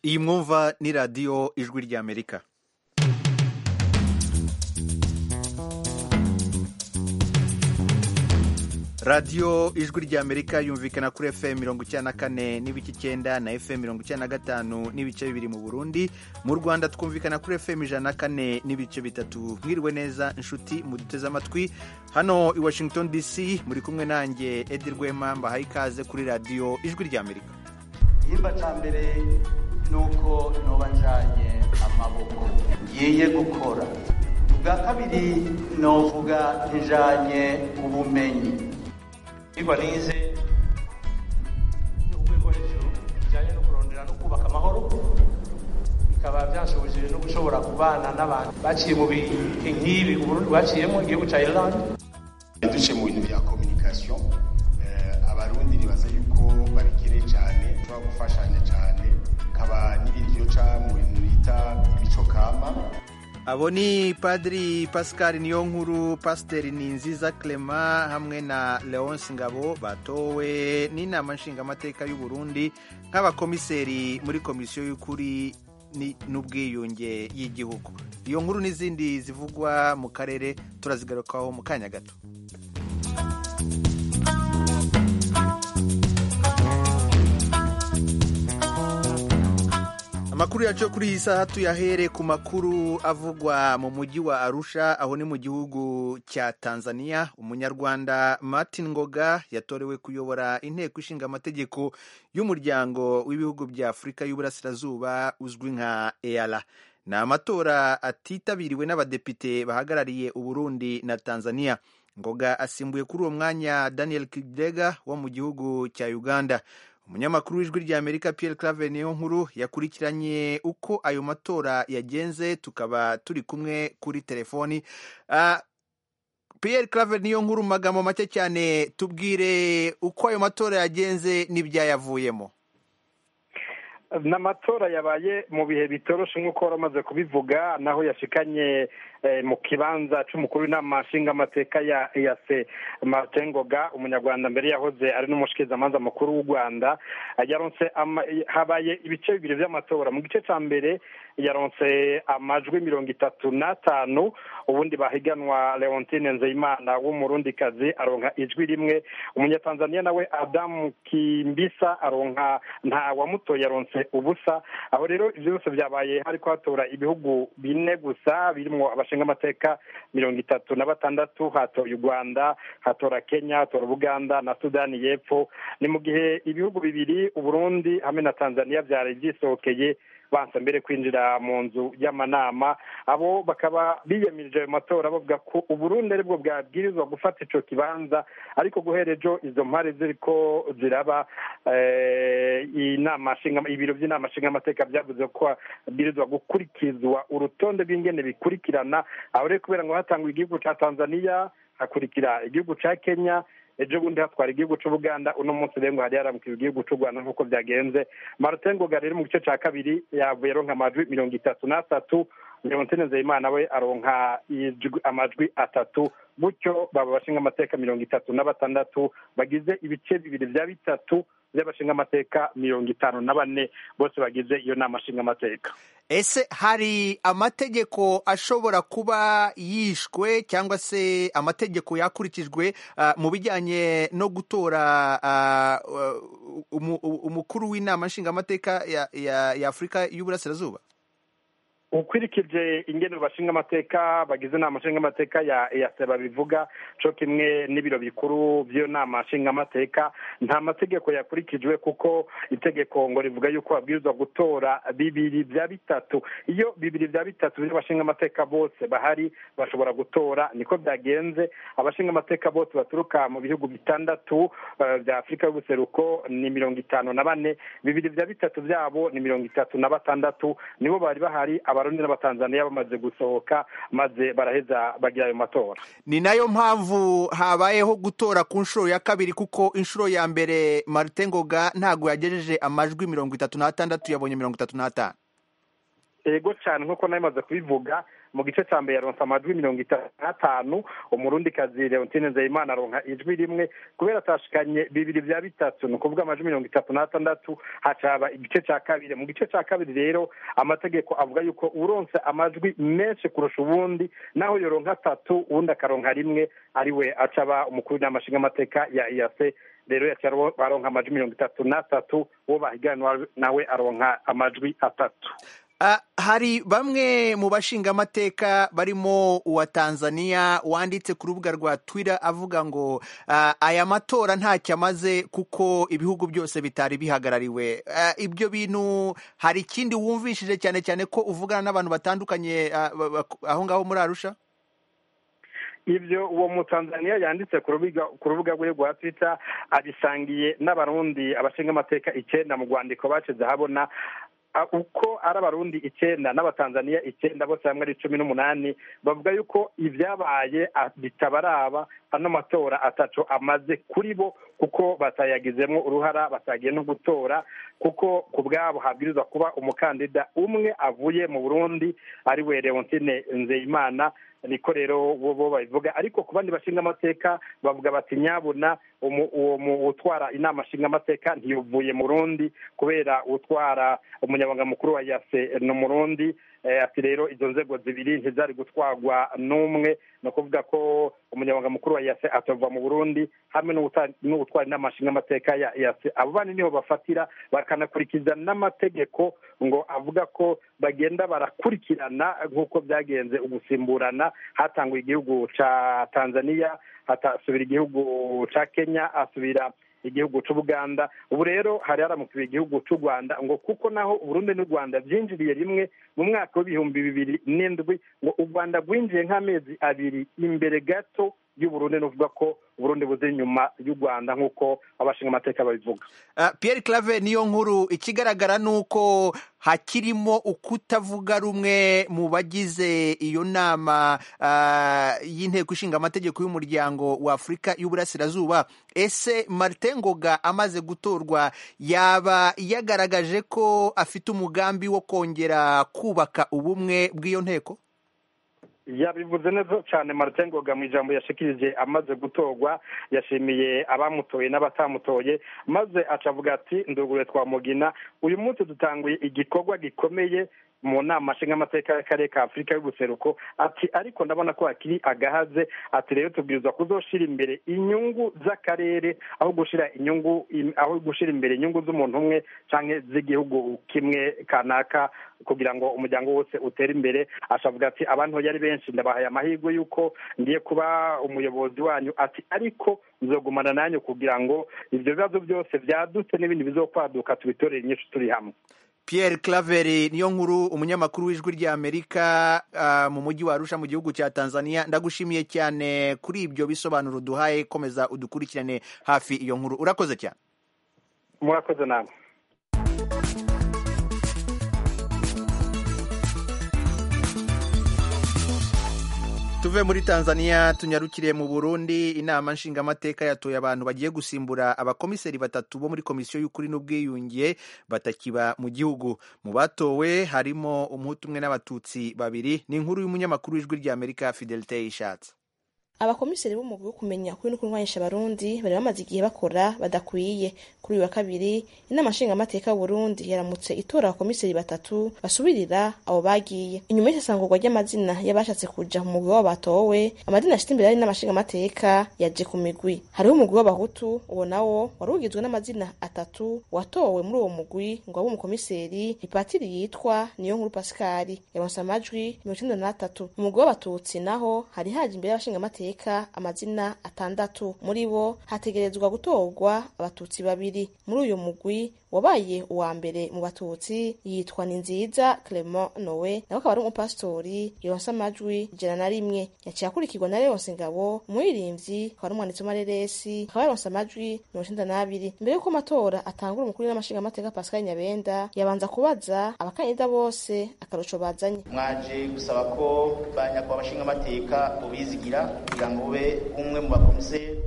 iyi mwumva ni radiyo ijwi ry'amerika radiyo ijwi ry'amerika yumvikana kuri fm mirongo icyenda na kane n'ibice icyenda na fm mirongo icyenda na gatanu n'ibice bibiri mu burundi mu rwanda twumvikana kuri fm ijana na kane n'ibice bitatu mwiriwe neza inshuti muduteze amatwi hano i washington dc muri kumwe nanjye edi rwema mbahaye ikaze kuri radiyo ijwi ry'amerika igihimba cya mbere ni uko ntoba njyanye amaboko ngiye gukora ubwa kabiri novuga njyanye ubumenyi ibyigwa nize urwego hejuru bijyanye no kurondera no kubaka amahoro bikaba byanshobojije no gushobora kubana n'abantu baciye mu bihe nk'ibi uburundi bwaciyemo igihugu cya irland duce mu bintu bya kominikasiyo abarundi nibaza yuko babikeneye cyane tuba gufashanya cyane kaba n'ibiryo ca mu bintu bita imico kama abo ni padiri pascal niyonkuru pasiteri ninziza clement hamwe na leonce ngabo batowe n'inama nshingamateka y'u Burundi nk'abakomiseri muri komisiyo y'ukuri n'ubwiyunge y'igihugu iyo nkuru n'izindi zivugwa mu karere turazigarukaho mu kanya gato amakuru yacu kuri iyi saha tuyahere ku makuru avugwa mu mujyi wa arusha aho ni mu gihugu cya tanzania umunyarwanda martin ngoga yatorewe kuyobora inteko ishinga amategeko y'umuryango w'ibihugu bya afurika y'uburasirazuba uzwi nka eara ni amatora atitabiriwe n'abadepite bahagarariye uburundi na tanzania ngoga asimbuye kuri uwo mwanya daniel kidega wo mu gihugu cya uganda umunyamakuru w'ijwi ry'amerika Pierre claver niyo nkuru yakurikiranye uko ayo matora yagenze tukaba turi kumwe kuri telefoni uh, Pierre claver niyo nkuru mu magambo make cyane tubwire uko ayo matora yagenze n'ibyayavuyemo n'amatora yabaye mu bihe bitoroshe nk'uko wari umaze kubivuga naho yashikanye mu kibanza cy'umukuru w'inama nshingamateka ya eyase matengoga umunyarwanda mbere yahoze ari n'umushikirizamanza mukuru w'u rwanda yaronse habaye ibice bibiri by'amatora mu gice cya mbere yaronse amajwi mirongo itatu n'atanu ubundi bahiganwa leontine nzeyimana w'umurundikazi aronka ijwi rimwe umunyatanzaniya nawe adamu kimbisa aronka nta wamutoye yaronse ubusa aho rero ibyo byose byabaye hariko hatora ibihugu bine gusa birimo abashingamateka mirongo itatu na batandatu hatoye u rwanda hatora kenya hatora ubuganda na sudani y'epfo ni mu gihe ibihugu bibiri uburundi hamwe na tanzania byari byisohokeye bansa mbere kwinjira mu nzu y'amanama abo bakaba biyamirije ayo matora bavuga ko uburundi aribwo bwabwirizwa gufata ico kibanza ariko guhera ejo izo mpare ziriko ziraba inama ibiro by'inama nshingamateka byavuze ko babwirizwa gukurikizwa urutonde rw'ingene bikurikirana aho rero kubera ngo hatangwa igihugu ca tanzania hakurikira igihugu ca kenya ejo bundi hatwara igihugu cy'ubuganda uno munsi rero ngo hari haramukiwe igihugu cy'u rwanda nk'uko byagenze martin ngoga rero mu gice cya kabiri yavuye aronka amajwi mirongo itatu n'atatu leontine nzeyimana we aronka amajwi atatu gutyo baba bashinga amateka mirongo itatu na batandatu bagize ibice bibiri bya bitatu by'abashinga amateka mirongo itanu na bane bose bagize iyo nama nshingamateka ese hari amategeko ashobora kuba yishwe cyangwa se amategeko yakurikijwe mu bijyanye no gutora umukuru w'inama nshingamateka ya afurika y'uburasirazuba ukurikije ingene bashinga amateka bagize inama nshingamateka ya eyase babivuga co kimwe n'ibiro bikuru by'iyo nama nshingamateka nta mategeko yakurikijwe kuko itegeko ngo rivuga yuko babwirizwa gutora bibiri bya bitatu iyo bibiri bya bitatu by'abashinga amateka bose bahari bashobora gutora niko byagenze abashinga amateka bose baturuka mu bihugu bitandatu bya afurika y'ubuseruko ni mirongo itanu na bane bibiri bya bitatu byabo ni mirongo itatu na batandatu nibo bari bahari abarundi n'abatanzaniya bamaze gusohoka maze baraheza bagira ayo matora ni nayo mpamvu habayeho gutora ku nshuro ya kabiri kuko inshuro ya mbere marite ngoga ntabwo yagejeje amajwi mirongo itatu n'atandatu yabonye mirongo itatu n'atanu ego cyane nk'uko nawe imaze kubivuga mu gice cya mbere yaronse amajwi mirongo itanu n'atanu umurundikazi leontine nzeyimana aronka ijwi rimwe kubera atashikanye bibiri bya bitatu ni ukuvuga amajwi mirongo itatu n'atandatu hacaba igice cya kabiri mu gice cya kabiri rero amategeko avuga yuko uronse amajwi menshi kurusha ubundi naho yoronka atatu ubundi akaronka rimwe ariwe acaba umukuru w'inama nshingamateka ya iyase rero yaciye aronka amajwi mirongo itatu n'atatu uwo bahiganwa nawe aronka amajwi atatu Uh, hari bamwe mu bashingamateka barimo uwa Tanzania wanditse ku rubuga rwa Twitter avuga ngo uh, aya matora ntacyo amaze kuko ibihugu byose bitari bihagarariwe uh, ibyo bintu hari ikindi wumvishije cyane cyane ko uvugana n'abantu batandukanye aho ngaho muri Arusha ibyo uwo mutanzaniya yanditse ku rubuga rwe rwa twitter abisangiye n'abarundi abashingamateka icyenda mu rwandiko bacize ahabona uko ari abarundi icyenda n'abatanzaniya icyenda bose hamwe ari cumi n'umunani bavuga yuko ibyabaye bitabaraba ano matora atatu amaze kuri bo kuko batayagizemo uruhara batagiye no gutora kuko ku bwabo habwirizwa kuba umukandida umwe avuye mu burundi ari we leontine nzeyimana niko rero bo babivuga ariko ku bandi bashinga amateka bavuga bati nyabuna uwo utwara inama nshingamateka ntiyuvuye mu rundi kubera utwara umunyabanga mukuru wa yase ni umurundi ati rero izo nzego zibiri ntizari gutwarwa n'umwe ni ukuvuga ko umunyabanga mukuru wa yase atava mu burundi hamwe n'ubutwara inama nshingamateka ya yase abo bandi niho bafatira bakanakurikiza n'amategeko ngo avuga ko bagenda barakurikirana nk'uko byagenze ugusimburana hatanguye igihugu cya tanzania hatasubira igihugu cya kenya asubira igihugu cy'ubuganda ubu rero hari haramukiwe igihugu cy'u rwanda ngo kuko naho uburundi n'u rwanda byinjiriye rimwe mu mwaka w'ibihumbi bibiri n'indwi ngo u rwanda rwinjiye nk'amezi abiri imbere gato y'uburundi nuvuga ko uburundi buzi inyuma y'u rwanda nk'uko abashinga amateka babivuga Pierre clave niyo nkuru ikigaragara ni uko hakirimo ukutavuga rumwe mu bagize iyo nama y'inteko ishinga amategeko y'umuryango wa afurika y'uburasirazuba ese martin ngoga amaze gutorwa yaba yagaragaje ko afite umugambi wo kongera kubaka ubumwe bw'iyo nteko yabivuze neza cyane martin ngoga mu ijambo yashikirije amaze gutorwa yashimiye abamutoye n'abatamutoye maze acavuga ati ndugure twamugina uyu munsi dutanguye igikorwa gikomeye mu nama nshingamateka y'akarere ka afurika y'ubuseruko ati ariko ndabona ko hakiri agahaze ati rero tubwirizwa kuzoshira imbere inyungu z'akarere aho gushira inyungu aho gushira imbere inyungu z'umuntu umwe cyangwa z'igihugu kimwe kanaka kugira ngo umuryango wose utere imbere ashavuga ati abantu yari benshi ndabahaye amahirwe y'uko ngiye kuba umuyobozi wanyu ati ariko nzogumana nanyu kugira ngo ibyo bibazo byose byadutse n'ibindi bizokwaduka tubitorere inyinshi turi hamwe Pierre Claveri niyo nkuru umunyamakuru w'ijwi rya Amerika uh, mu mujyi wa Arusha mu gihugu cya Tanzania ndagushimiye cyane kuri ibyo bisobanuro duhaye komeza udukurikirane hafi iyo nkuru urakoze cyane murakoze namwe tuve muri tanzania tunyarukire mu burundi inama nshingamateka yatoye abantu bagiye gusimbura abakomiseri batatu bo muri komisiyo y'ukuri n'ubwiyunge batakiba mu gihugu mu batowe harimo umuhutu umwe n'abatutsi babiri ni inkuru y'umunyamakuru w'ijwi rya amerika fidelite ishatse abakomiseri b'umugwi wo kumenya kuri no kurwanyisha abarundi bari bamaze igihe bakora badakwiye kuri uyu wa kabiri inama nshingamateka y'uburundi yaramutse itora abakomiseri batatu basubirira abo bagiye inyuma y'isesangurwa ry'amazina y'abashatse kuja mu mugwi wabo batowe amazina ashita imbere ari n'amashingamateka yaje ku migwi hariho umugwi w'abahutu uwo nawo wari ugizwe n'amazina atatu watowe muri uwo mugwi ngo abe umukomiseri ipatiri yitwa niyo nkuru pasikari yaronse amajwi mirongo icenda n'atatu umugwi w'abatutsi naho hari haje imbere y'abashingamateka amateka amazina atandatu muri bo hategerezwa gutorwa abatutsi babiri muri uyu mugwi wabaye uwa mbere mu batutsi yitwa ni nziza clement nowe nawe akaba ari umupasitori yonse amajwi ijana na rimwe yaciye akurikirwa na leonse ngabo umuririmbyi akaba ari umwanditsi w'amareresi akaba yaronse amajwi mirongo icenda n'abiri mbere y'uko amatora atangura umukuru n'amashingamateka pascal nyabenda yabanza kubaza abakandida bose akarusho bazanye mwaje gusaba ko banyakwa abashingamateka bubizigira kugira ngo ube umwe mu bakomiseri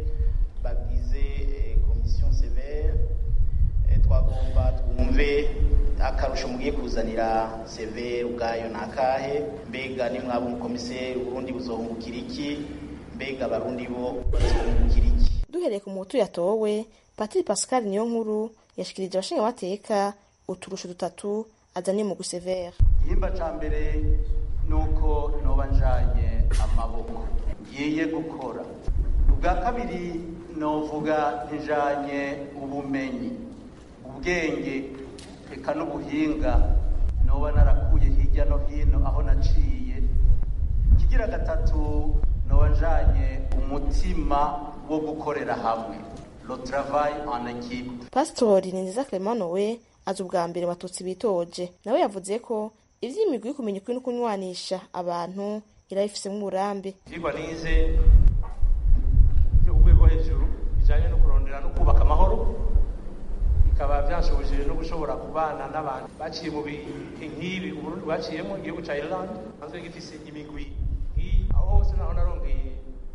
bagize komisiyo severe twagomba twumve akarusho mugiye kuzanira seve ubwayo ni akahe mbega nimwaba umukomiseri uburundi buzohungukira iki mbega abarundi bo bazohungukira iki duhereye ku muhutu yatowe patiri pascal niyo nkuru yashikirije abashingamateka uturusho dutatu azaniye mu gusevera igihimba ca mbere ni uko noba njanye amaboko ngiye gukora ubwa kabiri novuga njanye ubumenyi ubwenge eka n'ubuhinga noba narakuye hirya no hino aho naciye ikigira gatatu noba njanye umutima wo gukorera hamwe le travail en équipe pasitori ni nziza clement we azi ubwa mbere abatutsi bitoje nawe yavuze ko ivy'imigwi yo kumenya ukuri no kunywanisha abantu irabifisemo uburambe ivyigwa nize vyo ku rwego hejuru bijanye no kurondera no kubaka amahoro bikaba vyanshobojeye no gushobora kubana n'abantu baciye mu bihe nk'ibi uburundi bwaciyemo igihugu ca ireland hanze gifise imigwi nk'iyi aho hose naho narongeye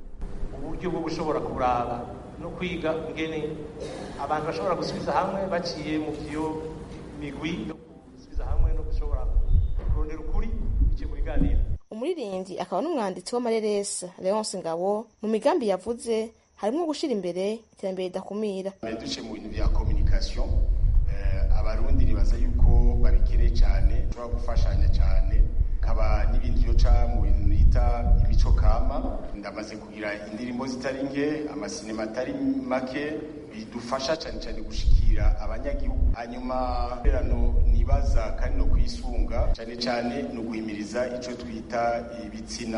uburyo bwo gushobora kuraba no kwiga ingene abantu bashobora gusubiza hamwe baciye mu vyo migwi yo gusubiza hamwe no gushobora kurondera ukuri biciye mu biganiro umuririmbyi akaba n'umwanditsi w'amareresa leonce ngabo mu migambi yavuze harimo gushira imbere iterambere ridakumira mbere duce mu bintu bya communication eh, abarundi nibaza yuko babikeneye cyane ushobora gufashanya cyane kaba n'ibindi byo ca mu bintu bita imico kama ndamaze kugira indirimbo zitari nke amasinema atari make bidufasha cyane cyane gushikira abanyagihugu hanyuma rero nibaza kandi no kwisunga cyane cyane ni uguhimiriza icyo twita ibitsina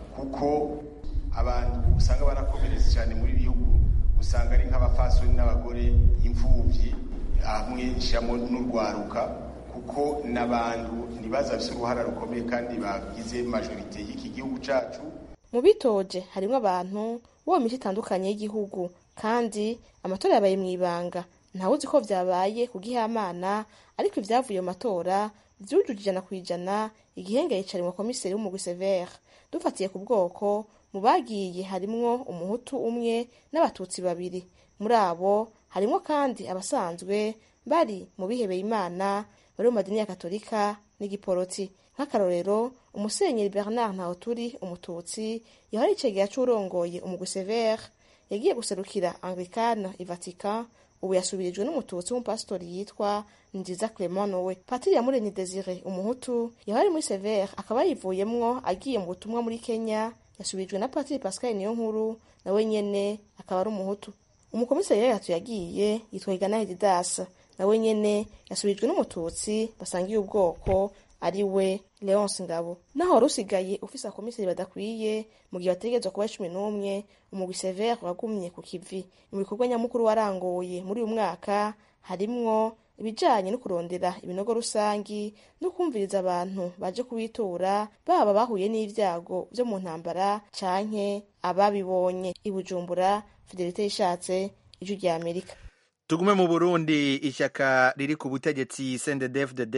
kuko abantu usanga barakomeretse cyane muri bihugu usanga ari nk'abafasoni n'abagore imfubyi hamwe nshyiramo n'urwaruka kuko n'abantu ntibaza bafite uruhara rukomeye kandi bagize majorite y'iki gihugu cyacu mu bitoje harimo abantu bo mu mico itandukanye y'igihugu kandi amatora yabaye mu ibanga ntawe uzi ko vyabaye ku gihamana ariko ivyavuye mu matora vyujuje ijana ku ijana igihengeri cari mu komiseri w'umugwi severe dufatiye ku bwoko mu bagiye harimwo umuhutu umwe n'abatutsi babiri muri abo harimwo kandi abasanzwe bari mu bihebeye imana bari mu madini ya katolika n'igiporoti nk'akarorero umusenyeri bernard ntawuturi umututsi yahora icegera c'urongoye umugwi severe yagiye guserukira anglikana i vatican ubu yasubirijwe n'umututsi w'umupasitori yitwa nziza clement nowe patiri yamuremye desire umuhutu yahora ari muri severe akaba yivuyemwo agiye mu butumwa muri kenya yasubirijwe na patiri pascal niyo nkuru nawe nyene akaba ari umuhutu umukomiseri yatu yagiye yitwa igana hedidas nawe nyene yasubirijwe n'umututsi basangiye ubwoko ari we leonce ngabo naho wari usigaye ufise abakomiseri badakwiye mu gihe bategerezwa kuba cumi n'umwe umugwi severe wagumye ku kivi mu bikorwa nyamukuru warangoye muri uyu mwaka harimwo ibijanye no kurondera ibinogo rusangi no kumviriza abantu baje kubitura baba bahuye n'ivyago vyo mu ntambara canke ababibonye i bujumbura fidelite yishatse ijwi rya amerika tugume mu burundi ishyaka riri ku butegetsi cndfdd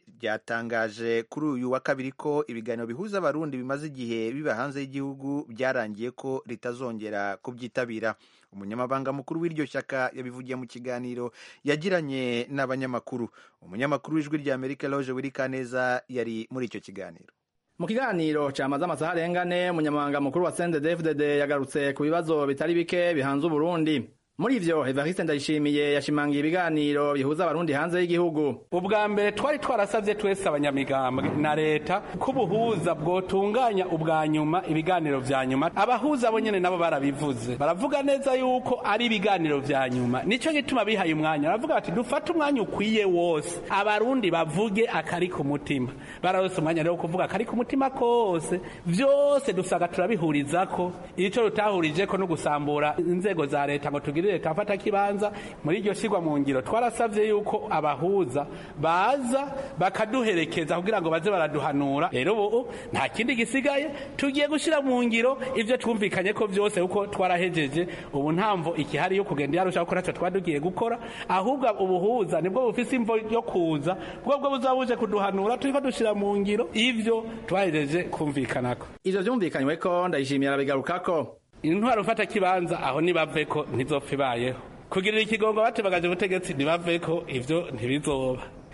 ryatangaje kuri uyu wa kabiri ko ibiganiro bihuza abarundi bimaze igihe biba hanze y'igihugu byarangiye ko ritazongera kubyitabira umunyamabanga mukuru w'iryo shyaka yabivugiye mu kiganiro yagiranye n'abanyamakuru umunyamakuru w'ijwi rya amerika loje wirikaneza yari muri icyo kiganiro mu kiganiro cyamaze amasaha arengane umunyamabanga mukuru wa cndfdd yagarutse ku bibazo bitari bike bihanze uburundi muri ivyo evariste ndayishimiye yashimangiye ibiganiro bihuza abarundi hanze y'igihugu ubwa mbere twari twarasavye twese abanyamigambwe na leta ko ubuhuza bwotunganya ubwa nyuma ibiganiro vya nyuma abahuza bo nyene nabo barabivuze baravuga neza yuko ari ibiganiro vya nyuma nico gituma bihaye umwanya baravuga bati dufate umwanya ukwiye wose abarundi bavuge akari ku mutima bararose umwanya rero kuvuga akari ku mutima kose vyose dusaga turabihurizako ico tutahurijeko no gusambura inzego za leta ngo tugire leta afata kibanza muri iryo shirwa mu ngiro twarasavye yuko abahuza baza bakaduherekeza kugira ngo baze baraduhanura rero ubu nta kindi gisigaye tugiye gushira mu ngiro ivyo twumvikanye ko vyose kuko twarahejeje ubu ntamvo ikihari yo kugenda yarusha gukora ico twadugiye gukora ahubwo ubuhuza nibwo bufise imvo yo kuza bwo bwo buzabuje kuduhanura turiko dushira mu ngiro ivyo twahejeje kumvikanako ivyo vyumvikanyweko ndayishimiye arabigarukako intwaro ufata kibanza aho nibaveko ntizopfa ibayeho kugirira ikigongo batebagaje ubutegetsi nibaveko ivyo ntibizoba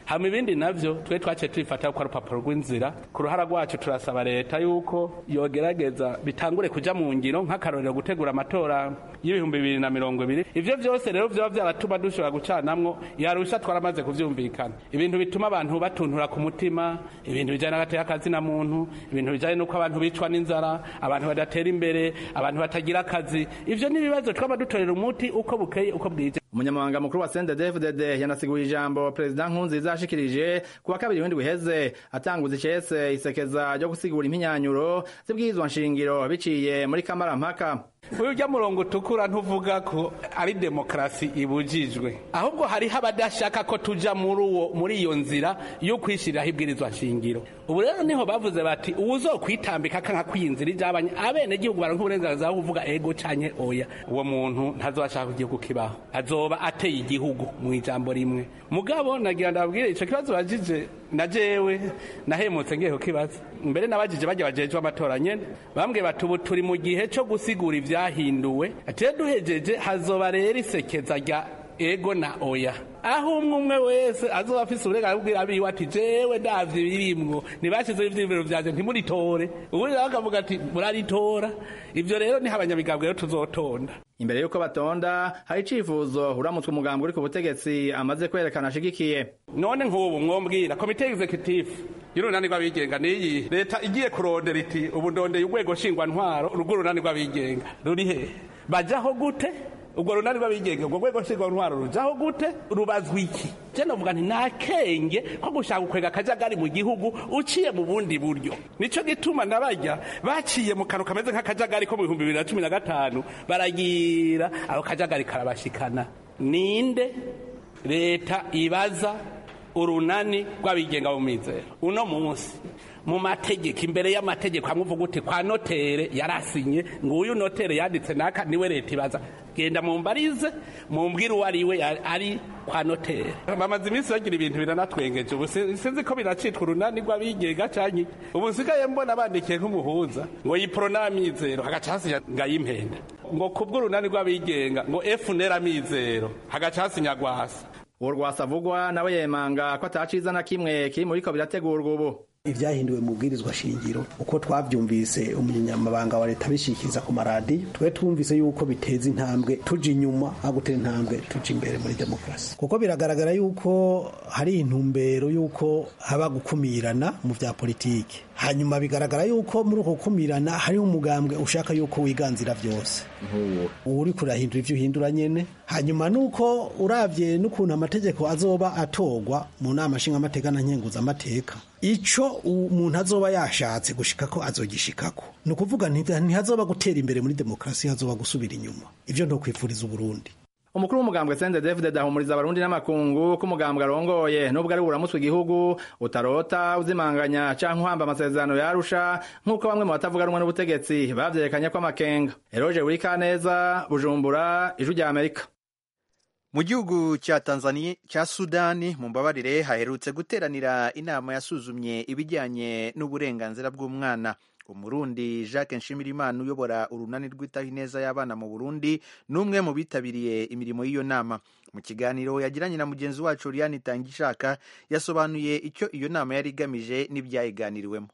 hama ibindi navyo twe twaciye tubifata ko ari urupapuro rw'inzira ku ruhara rwacu turasaba leta yuko yogerageza bitangure kuja mu ngiro nk'akarorero gutegura amatora y'ibihumbi bibiri na mirongo ibiri ivyo vyose rero vyoba vyaratuma dushobora gucanamwo yarusha twaramaze kuvyumvikana ibintu bituma abantu batuntura ku mutima ibintu bijanye n'agateka kazina muntu ibintu bijanye n'uko abantu bicwa n'inzara abantu badatera imbere abantu batagira akazi ivyo ni ibibazo twaba dutorera umuti uko bukeye uko bwije umunyamabanga mukuru wa CNDD-FDD yanasiguye ijambo perezida Nkurunziza yashikirije ku wa kabiri w'indwi uheze atanguza icese isekeza ryo gusigura impinyanyuro z'ibwirizwa nshingiro biciye muri kamarampaka uyu ujya murongo utukura ntuvuga ko ari demokarasi ibujijwe ahubwo hariho abadashaka ko tuja muri uwo muri iyo nzira yo kwishyiriraho ibwirizwa nshingiro ubu rero niho bavuze bati uwuzokwitambika kanka kwiyinzira ijabanye abenegihugu baronka uburenganzira bwo kuvuga ego canke oya uwo muntu ntazobashaka ko igihugu kibaho azoba ateye igihugu mu ijambo rimwe mugabo nagira ndababwire ico kibazo bajije na jewe nahemutse ngiye kukibaza mbere nabajije bajya bajejwe amatora nyene bambwiye bati ubu turi mu gihe co gusigura ivyahinduwe atiye duhejeje hazoba rero isekeza rya ego na oya aho umwe umwe wese azoba afise uburenganzira bwira abiwe ati jewe ndavye birimwo ntibashizeho ivyiyumviro vyanje ntimuritore ubundi nawe akavuga ati muraritora ivyo rero niho abanyamigambwe rero tuzotonda imbere y'uko batonda hari icifuzo uramutswe umugambi uri ku butegetsi amaze kwerekana ashigikiye none nk'ubu mwombwira komite executive y'urunani rw'abigenga niyi leta igiye kurondera iti ubu ndondeye urwego nshingwantwaro urwo runani rw'abigenga ruri hehe bajaho gute ubwo runani rw'abigenga ubwo rwego nshingwantwaro rujaho gute rubazwa iki je novuga nti nta kenge ko gushaka gukwega akajagari mu gihugu uciye mu bundi buryo nico gituma nabarya baciye mu kantu kameze nk'akajagari ko mu bihumbi bibiri na cumi na gatanu baragira ako kajagari karabashikana ninde leta ibaza urunani rw'abigenga mu mizero uno munsi mu mategeko imbere y'amategeko hamwe uvuga uti kwa notere yarasinye ngo uyu notere yanditse naka niwe leta ibaza genda mumbarize mumbwire uwo ari we ari kwa notere bamaze iminsi bagira ibintu biranatwengeje ubu sinzi ko biracitwa urunani rw'abigenga canke ubu nsigaye mbona bandikiye nk'umuhuza ngo yiprona amizero hagaca hasinya ngayimpenda ngo kubw'urunani rw'abigenga ngo efunera amizero hagaca hasinya gwasa uwo rwasavugwa nawe yemanga ko ataciza na kimwe kiri muri ko birategurwa ubu ibyahinduwe mu bwirizwa shingiro uko twabyumvise umunyamabanga wa leta bishikiriza ku maradiyo twe twumvise yuko biteza intambwe tuja inyuma aho gutera intambwe tuja imbere muri demokarasi kuko biragaragara yuko hari intumbero yuko haba gukumirana mu bya politiki hanyuma bigaragara yuko muri uko gukumirana hariho umugambwe ushaka yuko wiganzira byose ubu uri kurahindura ibyo uhindura nyene hanyuma nuko uravye n'ukuntu amategeko azoba atorwa mu nama nshingamateka na nkenguzamateka ico umuntu azoba yashatse gushikako azogishikako ni ukuvuga ntihazoba gutera imbere muri demokarasi hazoba gusubira inyuma ivyo ntokwifuriza uburundi umukuru w'umugambwe Sende David ahumuriza abarundi n'amakungu ko umugambwe arongoye nubwo ari buramutswe igihugu utarota uzimanganya canke uhamba amasezerano yarusha nk'uko bamwe mu batavuga rumwe n'ubutegetsi bavyerekanye ko amakenga Eroje Wikaneza Bujumbura Ijwi rya Amerika mu gihugu cya tanzania cya sudani mu mbabarire haherutse guteranira inama yasuzumye ibijyanye n'uburenganzira bw'umwana umurundi jacques nshimirimana uyobora urunani rwitaho ineza y'abana mu burundi ni umwe mu bitabiriye imirimo y'iyo nama mu kiganiro yagiranye na mugenzi wacu Liliane Tangishaka yasobanuye icyo iyo nama yari igamije n'ibyayiganiriwemo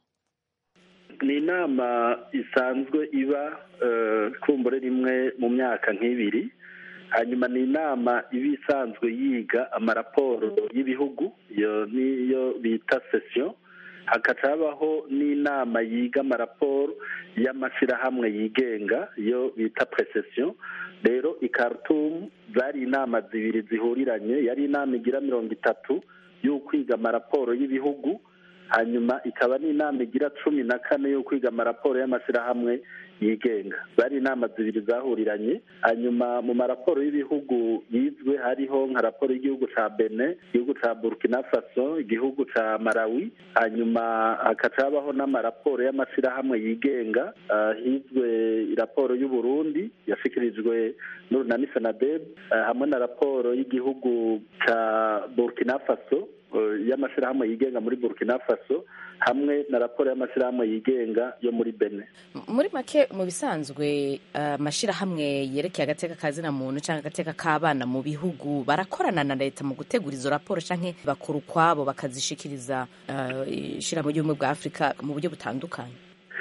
ni inama isanzwe iba kumbure rimwe mu myaka nk'ibiri hanyuma ni inama iba isanzwe yiga amaraporo y'ibihugu iyo niyo bita sesiyo hagaca habaho n'inama yiga amaraporo y'amashyirahamwe yigenga iyo bita presesiyo rero i Khartoum zari inama zibiri zihuriranye yari inama igira mirongo itatu yo kwiga amaraporo y'ibihugu hanyuma ikaba n'inama igira cumi na kane yo kwiga amaraporo y'amashyirahamwe yigenga zari inama zibiri zahuriranye hanyuma mu maraporo y'ibihugu yizwe hariho nka raporo y'igihugu cya bene igihugu cya burkina faso igihugu cya malawi hanyuma hagaca habaho n'amaraporo y'amashyirahamwe yigenga hizwe raporo y'uburundi yashyikirijwe n'urunani senadeb hamwe na raporo y'igihugu cya burkina faso y'amashyirahamwe yigenga muri burkina faso hamwe na raporo y'amashyirahamwe yigenga yo muri bene muri make mu bisanzwe amashyirahamwe yerekeye agateka ka zina muntu cyangwa agateka k'abana mu bihugu barakorana na leta mu gutegura izo raporo cyangwa bakora ukwabo bakazishikiriza ishyirahamwe ry'ubumwe bwa afurika mu buryo butandukanye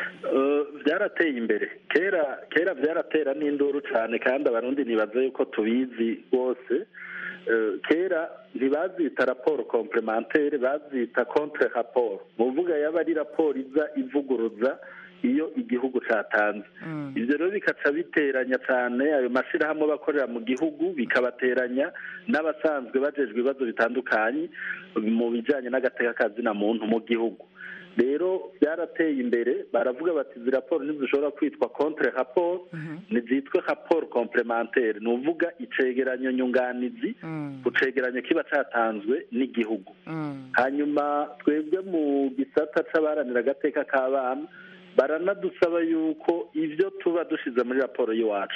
byarateye imbere kera kera byaratera n'induru cyane kandi abarundi ntibaze yuko tubizi rwose kera ntibazita raporo komplementere bazita contre raporo mu mvuga yaba ari raporo iza ivuguruza iyo igihugu cyatanze ibyo rero bikaca biteranya cyane ayo mashyirahamwe bakorera mu gihugu bikabateranya n'abasanzwe bajejwe ibibazo bitandukanye mu bijyanye n'agateka kazina muntu mu gihugu rero byarateye imbere baravuga bati izi raporo ntizishobora kwitwa contre raporo ntizitwe raporo komplementere ni uvuga icegeranyo nyunganizi ku cegeranyo kiba cyatanzwe n'igihugu hanyuma twebwe mu gisata c'abaharanira agateka k'abana baranadusaba yuko ibyo tuba dushyize muri raporo y'iwacu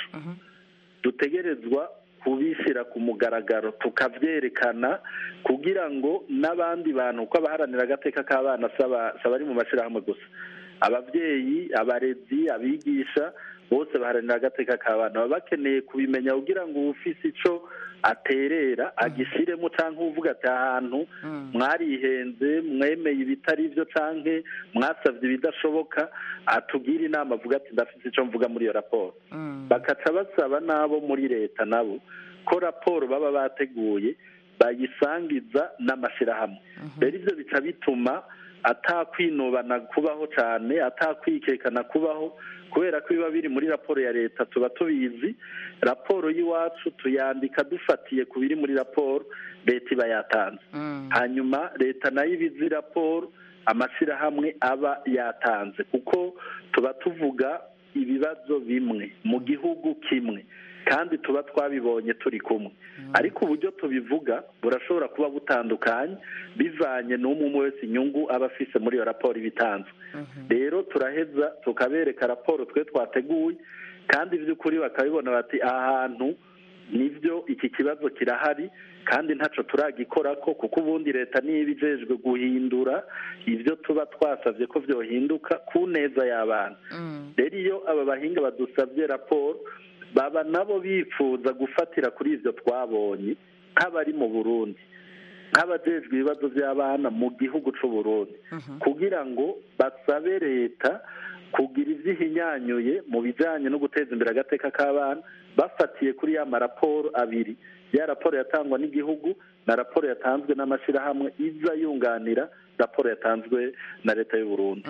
dutegerezwa kubishyira ku mugaragaro tukabyerekana kugira ngo n'abandi bantu uko abaharanira agateka k'abana saba ari mu mashyirahamwe gusa ababyeyi abarezi abigisha bose baharanira agateka k'abana baba bakeneye kubimenya kugira ngo ufise icyo aterera agishyiremo cyangwa uvuga ati ahantu mwarihenze mwemeye ibitari byo cyangwa mwasabye ibidashoboka atubwire inama avuga ati ndafite icyo mvuga muri iyo raporo bakaca basaba n'abo muri leta nabo ko raporo baba bateguye bayisangiza n'amashyirahamwe rero ibyo bica bituma atakwinubana kubaho cyane atakwikekana kubaho kubera ko biba biri muri raporo ya leta tuba tubizi raporo y'iwacu tuyandika dufatiye ku biri muri raporo leta iba yatanze hanyuma leta nayo iba izi raporo amashyirahamwe aba yatanze kuko tuba tuvuga ibibazo bimwe mu gihugu kimwe kandi tuba twabibonye turi kumwe ariko uburyo tubivuga burashobora kuba butandukanye bivanye n'umwe umwe wese inyungu aba afise muri iyo raporo iba itanzwe rero turaheza tukabereka raporo twe twateguye kandi by'ukuri bakabibona bati aha hantu nibyo iki kibazo kirahari kandi ntacyo turagikora ko kuko ubundi leta niba ijejwe guhindura ibyo tuba twasabye ko byohinduka ku neza y'abana rero iyo aba bahinga badusabye raporo baba nabo bifuza gufatira kuri ibyo twabonye nk'abari mu burundi nk'abajejwe ibibazo by'abana mu gihugu cy'u Burundi kugira ngo basabe leta kugira ibyo ihinyanyuye mu bijyanye no guteza imbere agateka k'abana bafatiye kuri ya maraporo abiri ya raporo yatangwa n'igihugu na raporo yatanzwe n'amashyirahamwe iza yunganira raporo yatanzwe na leta y'u Burundi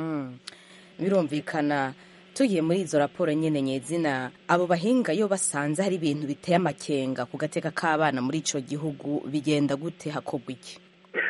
birumvikana tugiye muri izo raporo nyine nyezina abo bahinga iyo basanze hari ibintu biteye amakenga ku gateka k'abana muri icyo gihugu bigenda gute hakorwa iki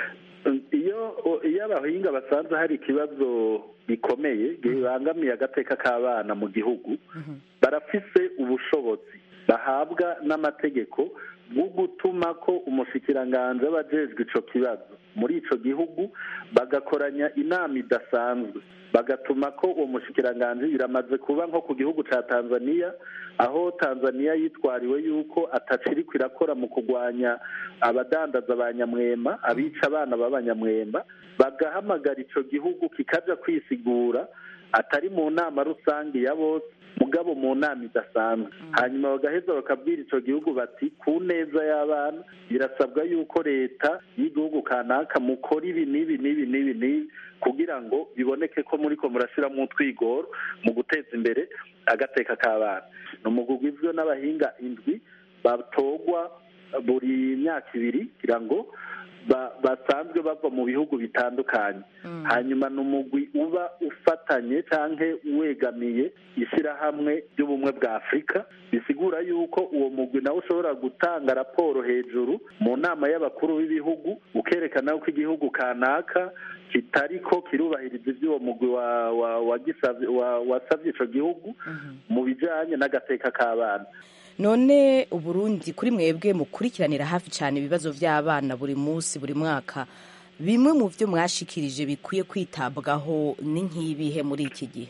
iyo iyo abahinga basanze hari ikibazo gikomeye gibangamiye agateka k'abana mu gihugu barafise ubushobozi bahabwa n'amategeko bwo gutuma ko umushikiranganji aba ajejwe ico kibazo muri ico gihugu bagakoranya inama idasanzwe bagatuma ko uwo mushikiranganji biramaze kuba nko ku gihugu ca tanzania aho tanzania yitwariwe yuko ataciriko irakora mu kurwanya abadandaza ba nyamwema abica abana b'abanyamwema bagahamagara ico gihugu kikaja kwisigura atari mu nama rusange ya bose mugabo mu nama idasanzwe hanyuma bagaheza bakabwira ico gihugu bati ku neza y'abana birasabwa yuko leta y'igihugu kanaka mukora ibi n'ibi n'ibi n'ibi n'ibi kugira ngo biboneke ko muri ko murashiramo utwigoro mu guteza imbere agateka k'abana ni umugwi ugizwe n'abahinga indwi batogwa buri myaka ibiri kugira ngo basanzwe bava mu bihugu bitandukanye hanyuma ni umugwi uba ufatanye cyangwa wegamiye ishyirahamwe ry'ubumwe bwa afurika bisigura yuko uwo mugwi nawe ushobora gutanga raporo hejuru mu nama y'abakuru b'ibihugu ukerekana ko igihugu kanaka kitari ko kirubahiriza iby'uwo mugwi wasabye icyo gihugu mu bijyanye n'agateka k'abana none uburundi kuri mwebwe mukurikiranira hafi cyane ibibazo by'abana buri munsi buri mwaka bimwe mu byo mwashikirije bikwiye kwitabwaho ni nk'ibihe muri iki gihe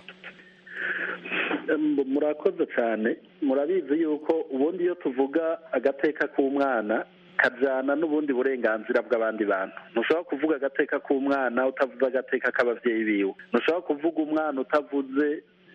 murakoze cyane murabizi yuko ubundi iyo tuvuga agateka k'umwana kajyana n'ubundi burenganzira bw'abandi bantu ntushobora kuvuga agateka k'umwana utavuze agateka k'ababyeyi biwe ntushobora kuvuga umwana utavuze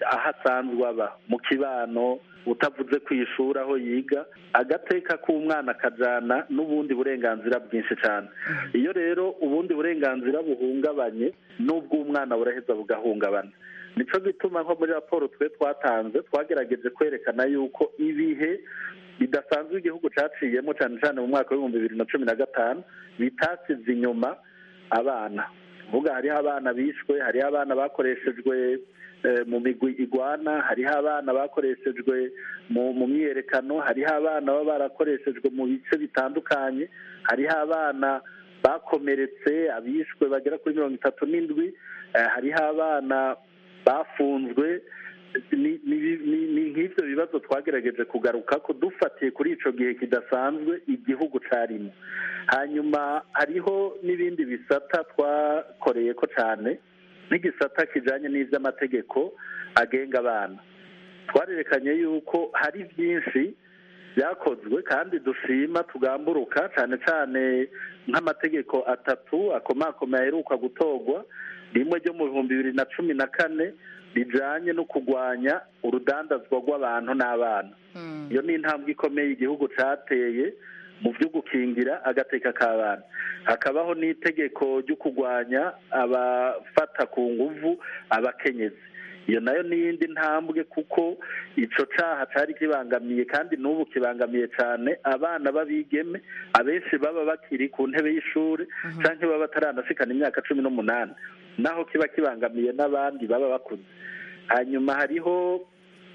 aho asanzwe aba mu kibano utavuze ku ishuri aho yiga agateka k'umwana akajyana n'ubundi burenganzira bwinshi cyane iyo rero ubundi burenganzira buhungabanye n'ubw'umwana buraheza bugahungabana nicyo gituma nko muri raporo twe twatanze twagerageje kwerekana yuko ibihe bidasanzwe igihugu cyaciyemo cyane cyane mu mwaka w'ibihumbi bibiri na cumi na gatanu bitasize inyuma abana vuga hariho abana bishwe hariho abana bakoreshejwe mu migwi igwana hariho abana bakoreshejwe mu myiyerekano hariho abana baba barakoreshejwe mu bice bitandukanye hariho abana bakomeretse abishwe bagera kuri mirongo itatu n'indwi hariho abana bafunzwe ni nk'ibyo bibazo twagerageje kugaruka ko dufatiye kuri icyo gihe kidasanzwe igihugu cyarimo hanyuma hariho n'ibindi bisata twakoreye ko cyane nk'igisata kijyanye n'iby'amategeko agenga abana twarerekanye yuko hari byinshi byakozwe kandi dushima tugamburuka cyane cyane nk'amategeko atatu akomakomeye aheruka gutorwa rimwe ryo mu bihumbi bibiri na cumi na kane rijyanye no kurwanya urudandazwa rw'abantu n'abana iyo ni intambwe ikomeye igihugu cyateye mu byo gukingira agateka k'abana hakabaho n'itegeko ryo kurwanya abafata ku nguvu abakenyezi iyo nayo ni iyindi ntambwe kuko icyo cyaha cyari kibangamiye kandi n'ubu kibangamiye cyane abana b'abigeme abenshi baba bakiri ku ntebe y'ishuri cyangwa baba bataranashikana imyaka cumi n'umunani naho kiba kibangamiye n'abandi baba bakuze hanyuma hariho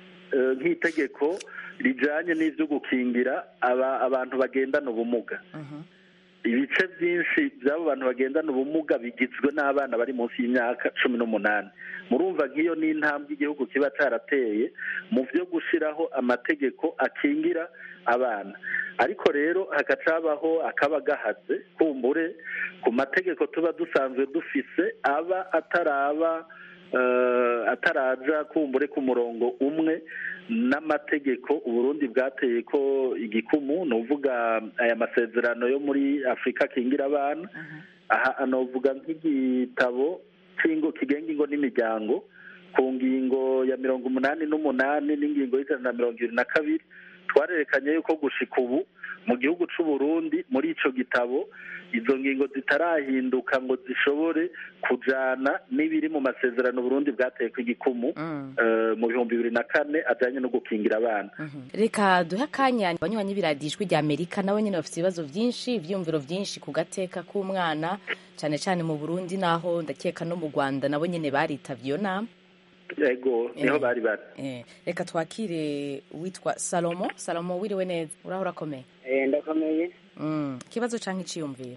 nk'itegeko rijyanye n'ibyo gukingira abantu bagendana ubumuga ibice byinshi by'abo bantu bagendana ubumuga bigizwe n'abana bari munsi y'imyaka cumi n'umunani murumva nk'iyo ni intambwe igihugu kiba cyarateye mu byo gushyiraho amategeko akingira abana ariko rero hagacabaho akaba gahatse kumbure ku mategeko tuba dusanzwe dufise aba ataraba ataraja kumbure ku murongo umwe n'amategeko uburundi bwateye ko igikumu ni uvuga aya masezerano yo muri afurika akingira abana aha anavuga nk'igitabo kigenga ingo n'imiryango ku ngingo ya mirongo umunani n'umunani n'ingingo y'ijana na mirongo irindwi na kabiri twarerekanye yuko gushika ubu mu gihugu cy'u Burundi muri icyo gitabo izo ngingo zitarahinduka ngo zishobore kujyana n'ibiri mu masezerano Burundi bwateye ku igikumu mu bihumbi bibiri na kane ajyanye no gukingira abana reka duhe akanya abanywanyi b'iradijwi rya amerika nabo nyine bafite ibibazo byinshi ibyiyumviro byinshi ku gateka k'umwana cyane cyane mu burundi naho ndakeka no mu rwanda nabo nyine baritabye iyo nama yego niho bari bari reka twakire witwa salomo salomo wiriwe neza uraho urakomeye ndakomeye ikibazo cyangwa icyiyumviro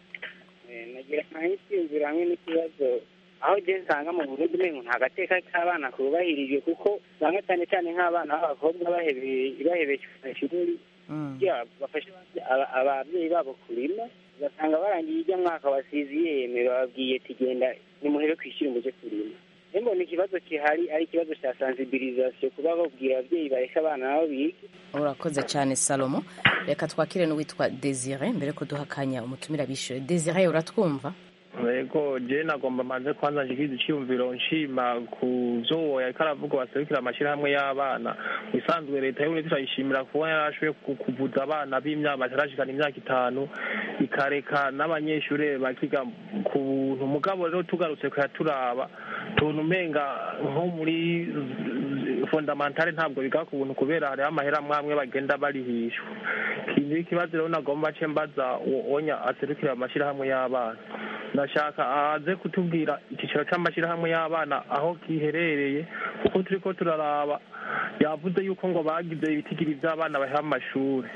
nagira nk'ikiyumviro hamwe n'ikibazo aho ugeze usanga mu burundi umengo nta gateka k'abana kubahirijwe kuko usanga cyane cyane nk'abana b'abakobwa bahebesha ishuri bafasha ababyeyi babo kurima ugasanga barangiye ijya mwaka wasize yeme bababwiye tugenda nimuhere kwishyura umuje kurima mbona ikibazo gihari ari ikibazo cya sansibirizasiyo kuba babwira ababyeyi bareka abana nabo bige urakoze cyane salomo reka twakire n'uwitwa desire mbere ko duha akanya umutumira bishyure desire uratwumva yego je nagomba manze kwanza nshikiriza icyiyumviro nshima ku vyo yariko aravuga baserukira amashyirahamwe y'abana bisanzwe leta y'uburundi turayishimira kuba yarashoboye kuvuza abana b'imyaka batarashikana imyaka itanu ikareka n'abanyeshure bakiga ku buntu mugabo rero tugarutse kuyaturaba tuntu umenga nko muri fondamentale ntabwo biga ku buntu kubera hariho amahera amwe bagenda barihishwa ikindi ikibazo rero nagomba ce mbaza onya aserukira amashyirahamwe y'abana ndashaka aze kutubwira icyiciro cy'amashyirahamwe y'abana aho kiherereye kuko turi ko turaraba yavuze yuko ngo bagize ibitigiri by'abana baha amashuri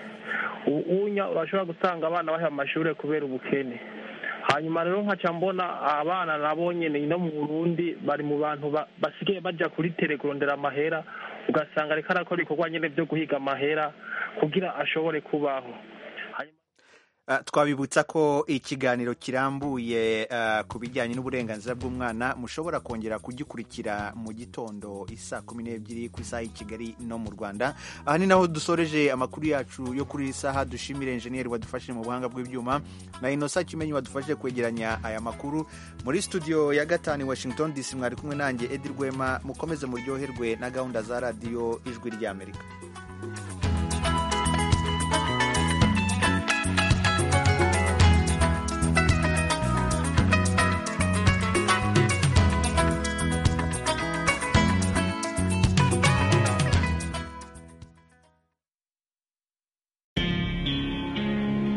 unya urashobora gusanga abana baha amashuri kubera ubukene hanyuma rero nkaca mbona abana nabo nyene no mu burundi bari mu bantu basigaye baja kuri tere kurondera amahera ugasanga ariko arakora ibikorwa nyene vyo guhiga amahera kugira ashobore kubaho Uh, twabibutsa ko ikiganiro kirambuye uh, ku bijyanye n'uburenganzira bw'umwana mushobora kongera kugikurikira mu gitondo isaa kumi n'ebyiri ku isaha y'i kigali no mu rwanda aha ni naho dusoreje amakuru yacu yo kuri iyi saha dushimire enjeniyeri wadufashije mu buhanga bw'ibyuma na inosa kimenyi wadufashije kwegeranya aya makuru muri studio ya gatanu i washington dc mwari kumwe nanjye edi rwema mukomeze muryoherwe na gahunda za radiyo ijwi ry'amerika